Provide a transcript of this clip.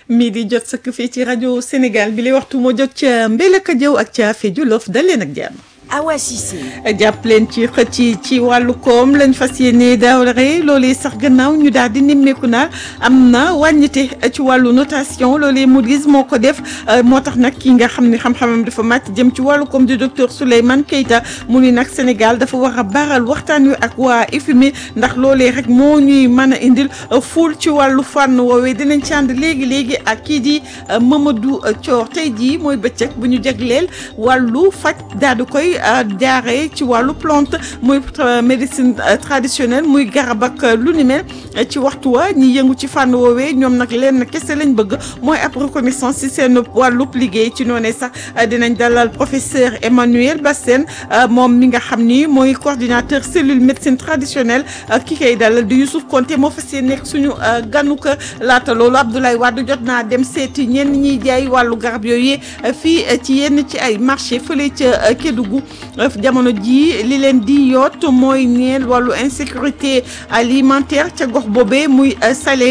mii di jot sëkk fii ci rajo Sénégal bi lay waxtu moo jot ca Mbelaka Jaw ak ca Fe Jolof dal leen ak jàmm. Awa Cissé. jàpp leen ci xëcc ci wàllu koom lañ fas yéene daaware loolee sax gannaaw ñu daal di nemmeeku naa am na wàññite ci wàllu notation loolee Moody's moo ko def moo tax nag ki nga xam ne xam-xamam dafa màcc jëm ci wàllu koom di docteur Souleymane Keita mu ni nag Sénégal dafa war a baral waxtaan wi ak waa FMI ndax loolee rek moo ñuy mën a indil fuul ci wàllu fànn woowee dinañ ci ànd léegi léegi ak kii di Mamadou Thior tey jii mooy bëccëg bu ñu jagleel wàllu faj daal di koy. jaaree ci wàllu plante muy médecine traditionnelle muy garab ak lu ni mel ci waxtu wa ñi yëngu ci fànn woowee ñoom nag lenn kese lañ bëgg mooy ab reconnaissance ci seen wàllub liggéey ci noonee sax dinañ dalal professeur Emmanuel Bassène moom mi nga xam ni mooy coordinateur cellule médecine traditionnelle ki koy dalal di Youssouf Konté moo fas yéene nekk suñu ganuk laata loolu Abdoulaye Wade jot naa dem seeti ñenn ñiy jaay wàllu garab yooyu fii ci yenn ci ay marché fële ca Kédougou jamono jii li leen di yoot mooy ñeel wàllu insécurité alimentaire ca gox boobee muy salé